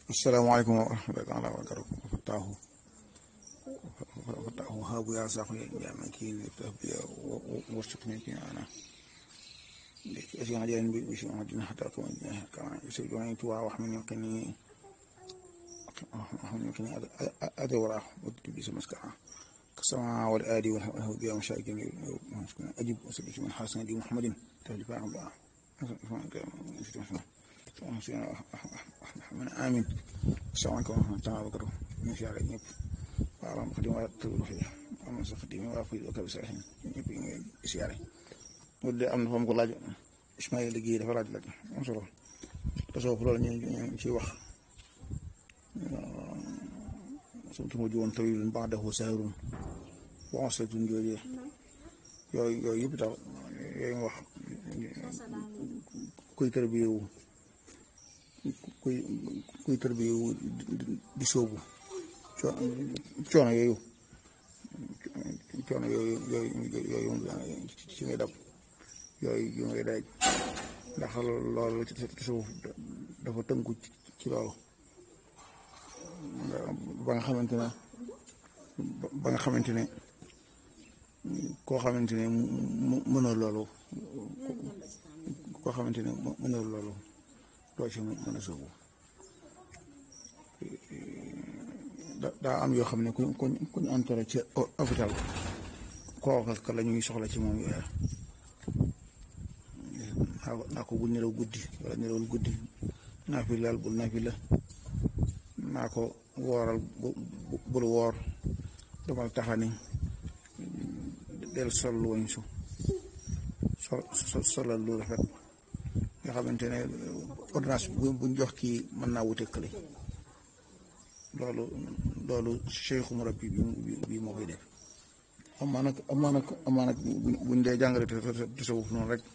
asalaamaaleykum wa rahmatulah wa barakatuh fataahu fataahu haabu yaa saxu jaama kii tahbiya warsuqni ki ana esi hajarin bi bisi hadina hatta ko kama yusuf joni tuwa wax min yakini wax min yakini adawra wadtu bi samaska كسماء والآدي والهودية ومشاكل أجب وسبت من حسن دي محمد تهلي فاهم بقى من آمين السلام عليكم ورحمة الله وبركاته من شاء الله يب وعلى مقدم وتقول فيه أما سخدمي وافي وكبس عشان يب سياري ودي أمن فهم كل لاجئ إسماعيل لقي دفع راجل لك أنصره تصوف لولا نشي وخ سمت موجود طويل بعده سهر waasatun jooju yooyu yooyu yëpp tax yooyu wax kuy tërbiyewu kuy kuy tërbiyewu di sóobu coono yooyu coono yooyu yooyu yooyu ci ngay dab yooyu yu ngay daj ndax loolu tasawuf dafa tënku ci loolu ba nga xamante ne ba nga xamante ne koo xamante ne mënoo loolu koo xamante ne mënoo loolu doo ci mën a sóobu daa am yoo xam ne kuñ kuñ kuñ entré ci hôpital kooka ka la ñuy soxla ci moom yooya naa ko bu nelaw guddi wala nelawul guddi naa fi laal bul naa fi la naa ko wooral bul woor demal taxani del sol lu wañ su sol solal lu rafet nga xamante ne ordonnance buñ jox kii mën naa wute kële loolu loolu cheikhu murabbi bi bi moo koy def amaa nag amaa nag amaa nag buñ dee jàngale tasawuf noonu rek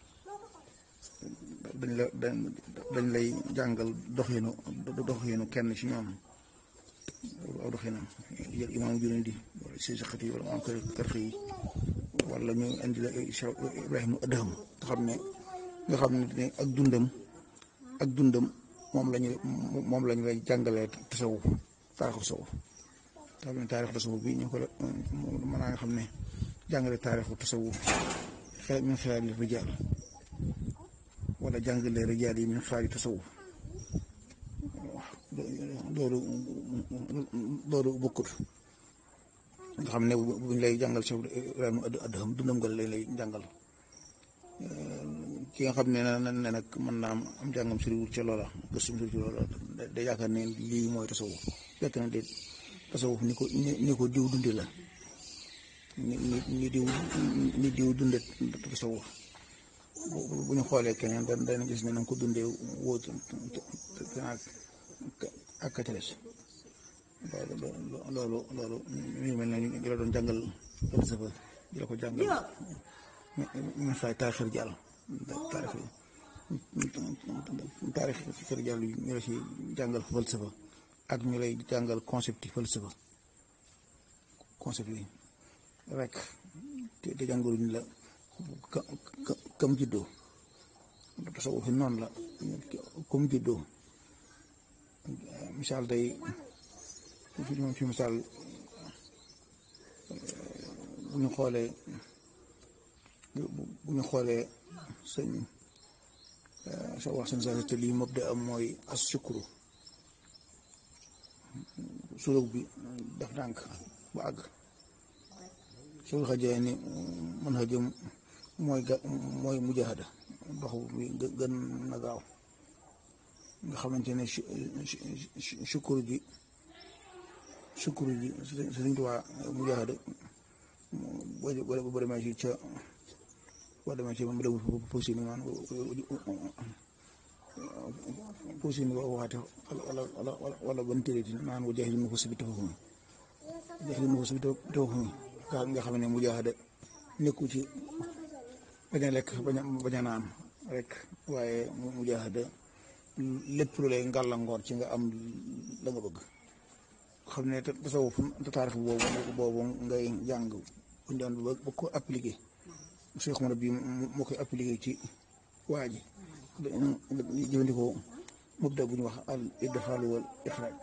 dañ la dañ lay jàngal doxinu doxinu kenn ci ñoom aw doxinam jël imaam Junayd wala si saxati wala maam kër kër xëy wala ñu indi la Ibrahima Adham nga xam ne nga xam ne ak dundam ak dundam moom lañu moom lañu lay jàngalee tasawuf taarixu tasawuf xam ne taarixu tasawuf bi ñu ko mën naa nga xam ne jàngale taarixu tasawuf xel min xilaali rijaal wala jàngale rijaal yi min xilaali tasawuf loolu loolu bokkut nga xam ne buñ lay jàngal Cheikh Ibrahima Adham dundam nga lañ lay jàngal ki nga xam ne na ne nag mën naa am jàngam soriwul ca loola gëstum sori ci loola day yaakaar ne lii mooy tasawuf fekk na de tasawuf ni ko ni ko diw dundi la ni ni diw ni diw dunde tasawuf bu ñu xoolee keneen da dana gis ne na ko dundee wóotu ak kateres loolu loolu loolu mi ngi mel ne ñu la doon jàngal falsafa di la ko jàngal ñu fay taarixir jàll taarix taarixir jàll ñu la ci jàngal falsafa ak ñu lay jàngal concept yi falsafa concept yi rek te jàngaluñ la kam juddoo tasawuf fi noonu la comme juddoo misaal day fi moom fi misaal bu ñu xoolee bu ñu xoolee sëñ sa wax sëñ sa te lii mabda am mooy as sukuru suluk bi daf ndànk ba àgg sul xajee ni mën xa jëm mooy ga mooy mujahada dox bi gën na gaaw nga xamante ne sukkur ji sukkur ji Sëriñ Tuubaa mujaahada boo boo demee ci ca boo demee ci mu dem posi ni man posi ni waxaate wala wala wala ban téréti naan wa jaahil mu ko sibi tafahumi jaahil mu ko sibi tafahumi nga xam ne mujaahada nekku ci bañ a lekk bañ a bañ a naan rek waaye mujaahada lépp lu lay ngàllankoor ci nga am la nga bëgg xam ne tasawuf taarix boobu boobu ngay jàng buñ doon ba ko appliqué Cheikh Omar bi moo koy appliqué ci waa ji jëfandikoo mubda bu ñu wax al idxaal wal ixraaj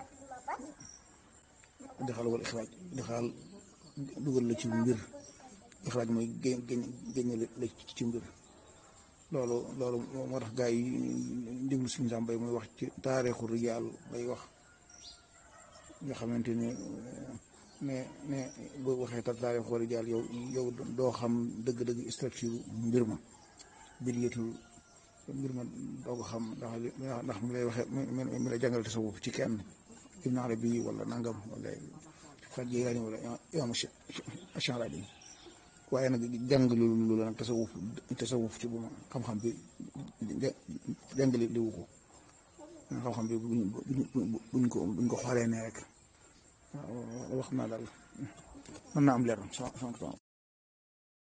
idxaal wal ixraaj idxaal dugal la ci mbir ixraaj mooy génn génn la ci mbir loolu loolu moo tax gaa yi déglu suñu sàmbay muy wax ci taarixu rijaal bay wax nga xamante ne ne ne boo waxee taarixu rijaal yow yow doo xam dëgg-dëgg structure mbir ma mbir yetul mbir ma doo ko xam ndax ndax mi lay waxee mi lay jàngal tasawuf ci kenn Ibn Arabi wala nangam wala Fat Jilaani wala Imaam Ash'ari waaye nag jàng lu la nag tasawuf tasawuf ci bu ma xam-xam bi jàngale liwu ko xam-xam bi buñ buñ ko buñ ko xoolee ne rek wax naa daal mën naa am leer